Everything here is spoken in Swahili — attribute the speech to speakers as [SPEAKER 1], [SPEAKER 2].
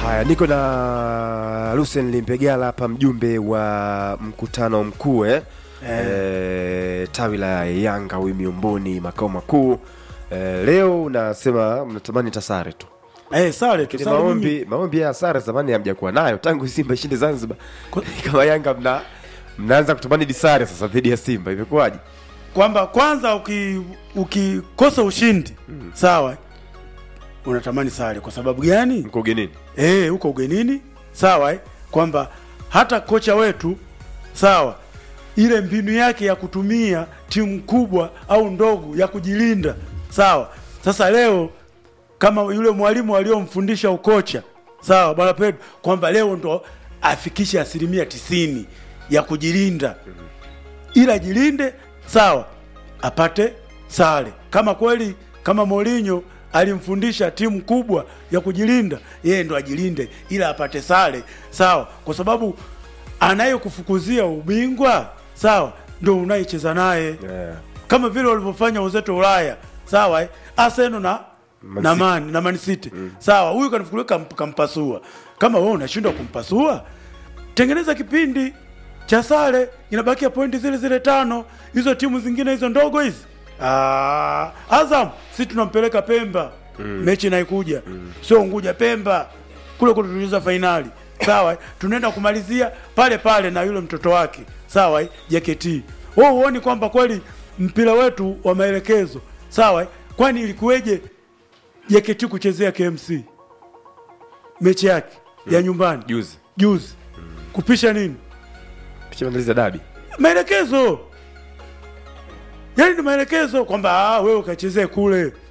[SPEAKER 1] Haya, niko na Lucien Limpegala hapa, mjumbe wa mkutano mkuu eh? Eh, tawi la Yanga huyu Miomboni, makao makuu eh, leo unasema mnatamani tasare tu
[SPEAKER 2] Eh, sare tu
[SPEAKER 1] Lakini
[SPEAKER 2] sare mimi.
[SPEAKER 1] maombi maombi ya sare zamani hamjakuwa nayo tangu Simba ishinde Zanzibar. Kama Yanga mna mnaanza kutamani disare sasa dhidi ya Simba, imekuwaje?
[SPEAKER 2] kwamba kwanza uki- ukikosa ushindi sawa unatamani sare kwa sababu gani
[SPEAKER 1] Mko ugenini?
[SPEAKER 2] eh huko ugenini sawa eh? kwamba hata kocha wetu sawa ile mbinu yake ya kutumia timu kubwa au ndogo ya kujilinda sawa sasa leo kama yule mwalimu aliyomfundisha ukocha sawa bwana Pedro kwamba leo ndo afikishe asilimia tisini ya kujilinda ila ajilinde sawa apate sare kama kweli kama Mourinho alimfundisha timu kubwa ya kujilinda yeye ndo ajilinde ila apate sare sawa kwa sababu anayekufukuzia ubingwa sawa ndo unayecheza naye
[SPEAKER 1] Yeah.
[SPEAKER 2] kama vile walivyofanya wenzetu wa Ulaya sawa eh? Arsenal na
[SPEAKER 1] Man
[SPEAKER 2] na
[SPEAKER 1] City.
[SPEAKER 2] Man na Man City sawa, huyu kanifukulia kamp, kampasua. Kama wewe unashindwa kumpasua, tengeneza kipindi cha sare, inabakia pointi zile zile tano. Hizo timu zingine hizo ndogo hizi ah, Azam si tunampeleka Pemba mechi inaikuja sio Unguja, Pemba kule kule tulicheza fainali sawa, eh? tunaenda kumalizia pale pale na yule mtoto wake sawa, eh? JKT. Wewe huoni kwamba kweli mpira wetu wa maelekezo sawa, eh? kwani ilikuweje JKT kuchezea KMC mechi yake ya nyumbani
[SPEAKER 1] Juzi.
[SPEAKER 2] juzi kupisha nini
[SPEAKER 1] Picha maandalizi ya dabi.
[SPEAKER 2] maelekezo yaani ni maelekezo kwamba ah, wewe ukachezee kule